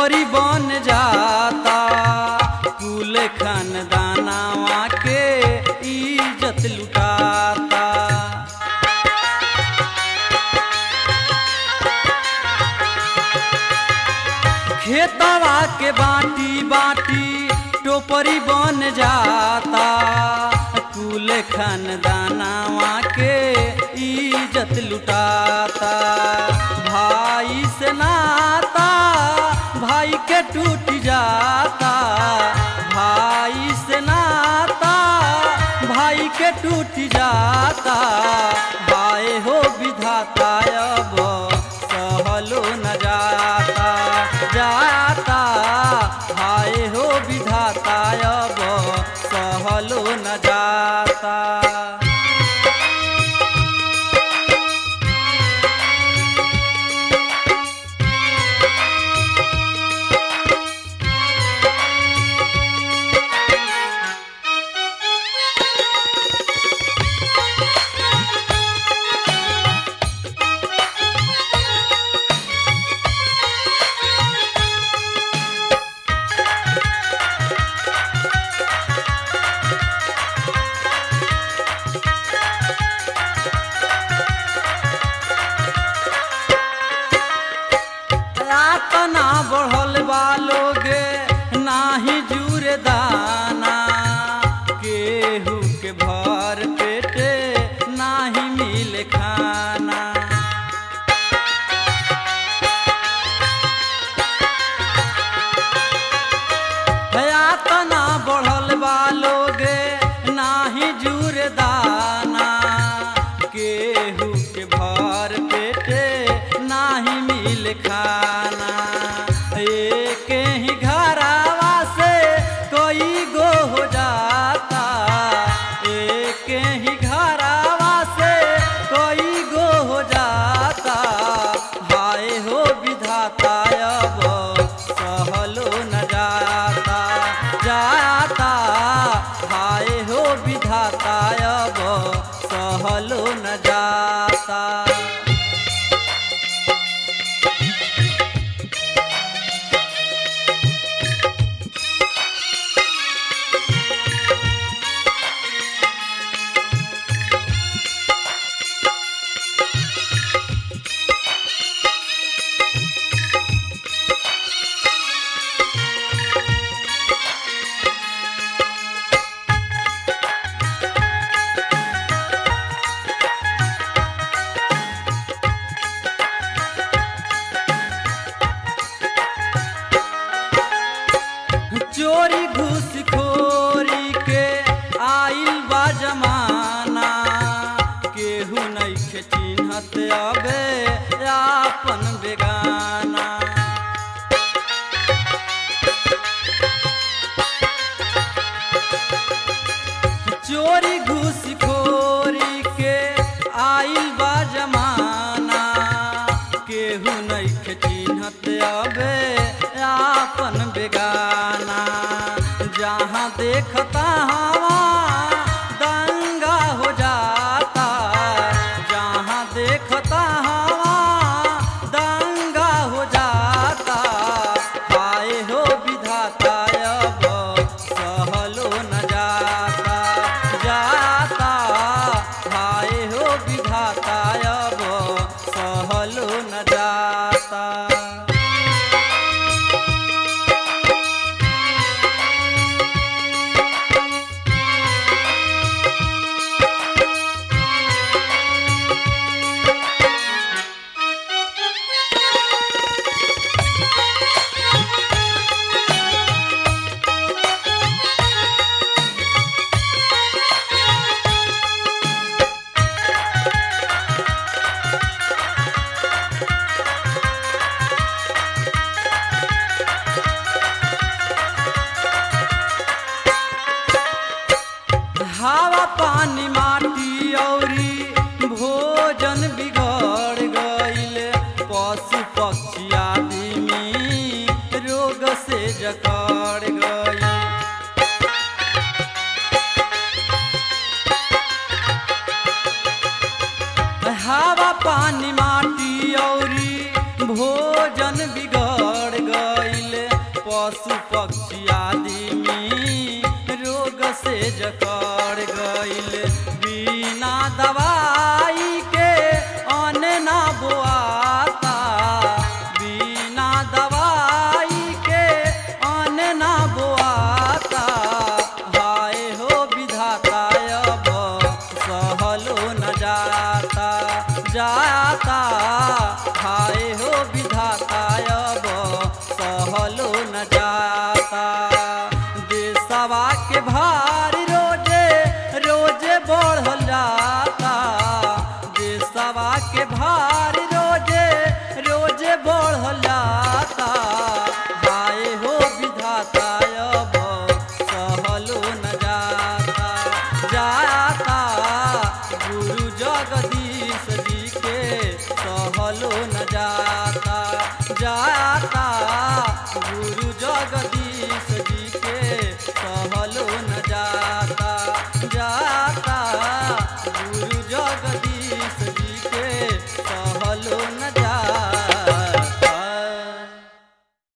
टोपरी बन जाता कुल खानदानवा के इज्जत लुटाता खेतवा के बाटी बाटी टोपरी बन जाता कुल खानदानवा के इज्जत लुटाता भाई से नाता भाई के टूट जाता भाई से नाता भाई के टूट जाता भाई हो विधाता अब सहलो न जाता जाता हाय हो विधाता अब सहलो न जाता रातना बढ़ल बा लोगे नाही जुरे दाना केहू के भर पेटे नाही मिले खाना यातना बढ़ल बा लोगे नाही जुरे दाना केहू के भर पेटे नाही मिल खाना एक ही घरावा से कोई गो हो जाता एक ही घरावा से कोई गो हो जाता हाय हो विधाता अब सहलो न जाता जाता हाय हो विधाता अब सहलो न जाता चोरी घूसखोरी के आइल बा जमाना केहू नइखे चिन्हत अबे आपन बेगाना चोरी घूसखोरी के आइल बा जमाना केहू नइखे चिन्हत अबे आपन बेगाना जहाँ देखता हवा दंगा हो जाता जहाँ देखता हवा दंगा हो जाता हाय हो विधाता अब सहलो न जाता जाता हाय हो विधाता अब सहलो न जाता हवा पानी माटी औरी भोजन बिगड़ गईल पशु पक्षी आदमी रोग से जकड़ गईल हवा पानी माटी औरी भोजन बिगड़ गईल पक्षी आदमी रोग से जकड़ गईल बिना दवाई के अन्न ना बोआता बिना दवाई के अन्न ना बोआता हाय हो विधाता अब सहलो न जाता जाता हाय हो विधाता अब सहलो न जाता देशवा के भार रोजे रोजे बढ़ल जाता देशवा के भार रोजे रोजे बढ़ल जाता हाय हो विधाता अब सहलो न जाता जाता गुरु जगदीश जी के सहलो न जाता